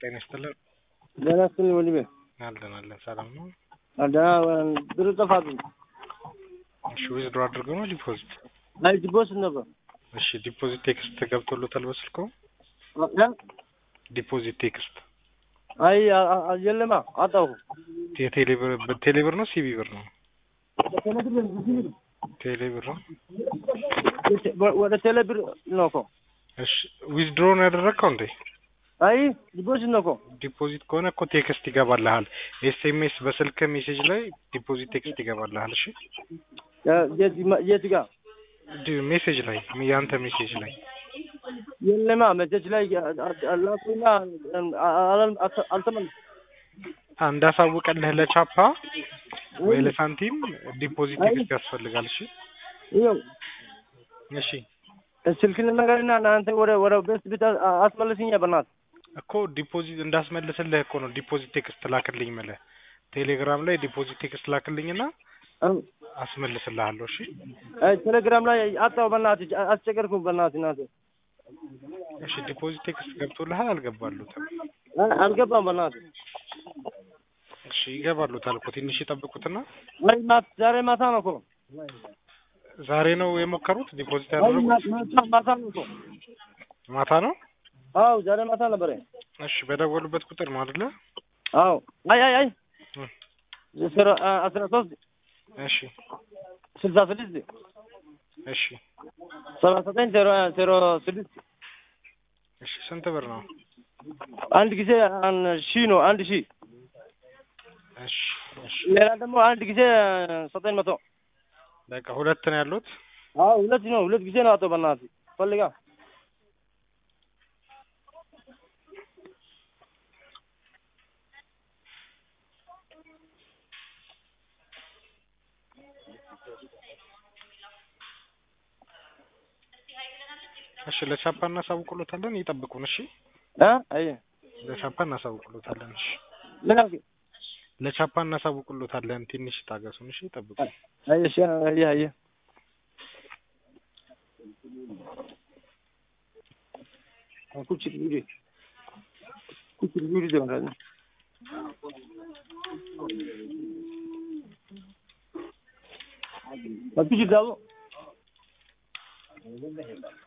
ጤና ይስጥልን። ጤና ይስጥልኝ ወንድሜ። አለን አለን፣ ሰላም ነው። ደህና ብር ጠፋብኝ። እሺ ዊዝድሮ አድርገው ነው ዲፖዚት? አይ ዲፖዚት ነበር። እሺ ዲፖዚት ቴክስት ገብቶሎታል በስልኮ? እ? ዲፖዚት ቴክስት አይ አ- አ- የለማ አጣሁ። የቴሌ ብር ቴሌ ብር ነው ሲቢ ብር ነው? ቴሌ ብር ነው። ወደ ቴሌ ብር ነው እኮ። እሺ ዊዝድሮ ነው ያደረግከው እንዴ? አይ ዲፖዚት ነው እኮ። ዲፖዚት ከሆነ እኮ ቴክስት ይገባልሃል። ኤስኤምኤስ በስልክ ሜሴጅ ላይ ዲፖዚት ቴክስት ይገባልሃል። እሺ የ- የት ማ- የት ጋር ዲ- ሜሴጅ ላይ ያንተ ሜሴጅ ላይ የለማ መቼች ላይ ላኩና አልተመለስኩም። እንዳሳውቀልህ ለቻፓ ወይ ለሳንቲም ዲፖዚት ቴክስት ያስፈልጋል። እሺ ይኸው እሺ ስልክን ነገርና እናንተ ወደ ወደ ቤስት ቤት አ- አስመልስኛ በእናትህ እኮ ዲፖዚት እንዳስመልስልህ እኮ ነው ዲፖዚት ቴክስት ላክልኝ የምልህ። ቴሌግራም ላይ ዲፖዚት ቴክስት ላክልኝና አም- አስመልስልሃለሁ። እሺ አይ ቴሌግራም ላይ አጣሁ። በእናትህ አስቸገርኩ። በእናትህ እናትህ እሺ ዲፖዚት ቴክስት ገብቶልሃል አልገባሉትም? አ- አልገባም። በእናትህ እሺ ይገባሉታል እኮ ትንሽ ይጠብቁትና አይ ማታ ዛሬ ማታ ነው እኮ ዛሬ ነው የሞከሩት ዲፖዚት አይ ያደረጉት ማታ ማታ ነው እኮ ማታ ነው። አዎ ዛሬ ማታ ነበረ። እሺ በደወሉበት ቁጥር ነው አይደለ? አዎ አይ አይ አይ እም፣ ዜሮ አ- አስራ ሶስት እሺ ስልሳ ስድስት እሺ ሰባ ዘጠኝ ዜሮ ዜሮ ስድስት እሺ ስንት ብር ነው? አንድ ጊዜ አን- ሺህ ነው አንድ ሺህ እሺ እሺ ሌላ ደግሞ አንድ ጊዜ ዘጠኝ መቶ በቃ ሁለት ነው ያሉት። አዎ ሁለት ነው ሁለት ጊዜ ነው አቶ በእናትህ ፈልጋ እሺ ለቻፓ እናሳውቅሎታለን፣ ይጠብቁን። እሺ እ አይ ለቻፓ እናሳውቅሎታለን። እሺ ምን አልክ? ለቻፓ እናሳውቅሎታለን። ትንሽ ታገሱን። እሺ ይጠብቁ። አይ እሺ አይ አይ ኩቺ ጉዲ ኩቺ ጉዲ ደምራለ ኩቺ ዳቦ